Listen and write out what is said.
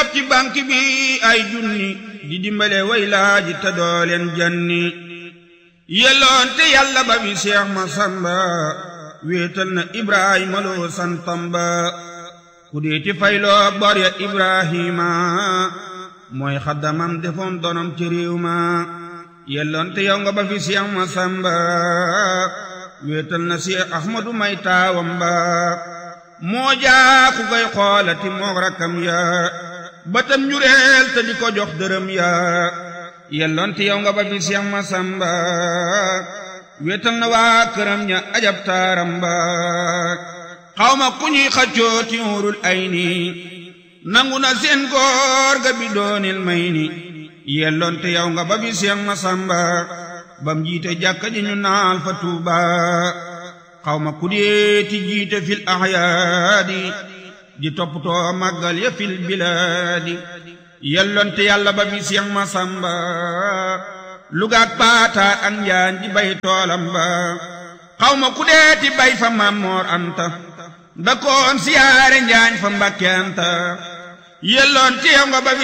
fab ci banque bi ay junni di dimbale way laaji te doo leen janni yelloon te yàlla ba bi Seex Masamba wéetal na Ibrahima loo santam ba ku dee ci fayloo bor ya Ibrahima mooy xaddamam defoon donom ci réew ma yelloon te yow nga ba fi Seex Masamba wéetal na Seex Ahmadu may taawam ba moo jaa ku koy xoolati moog rakkam ya batam njureel te di ko jox dërëm ya yelloon te yow nga ba fi Seex Masamba wéetal na waa këram ña ajab taaram ba xawma ku ñuy xaccoo ti urul ay ni nangu na seen góor ga bi doonil may ni yelloon te yow nga ba fi Seex Masamba bam jiite jàkka ji ñu naal fa Tuuba xawma ku dee ti jiite fil ahyaadi di toppatoo màggal ya fil bilaadi yelloon te yàlla ba fi Seex Masamba lugaak paata ak njaan di bay toolam ba xawma ku dee ti bay fa Mammoor Anta da koon siyaare njaañ fa Mbàkke Anta yelloon te yow nga ba fi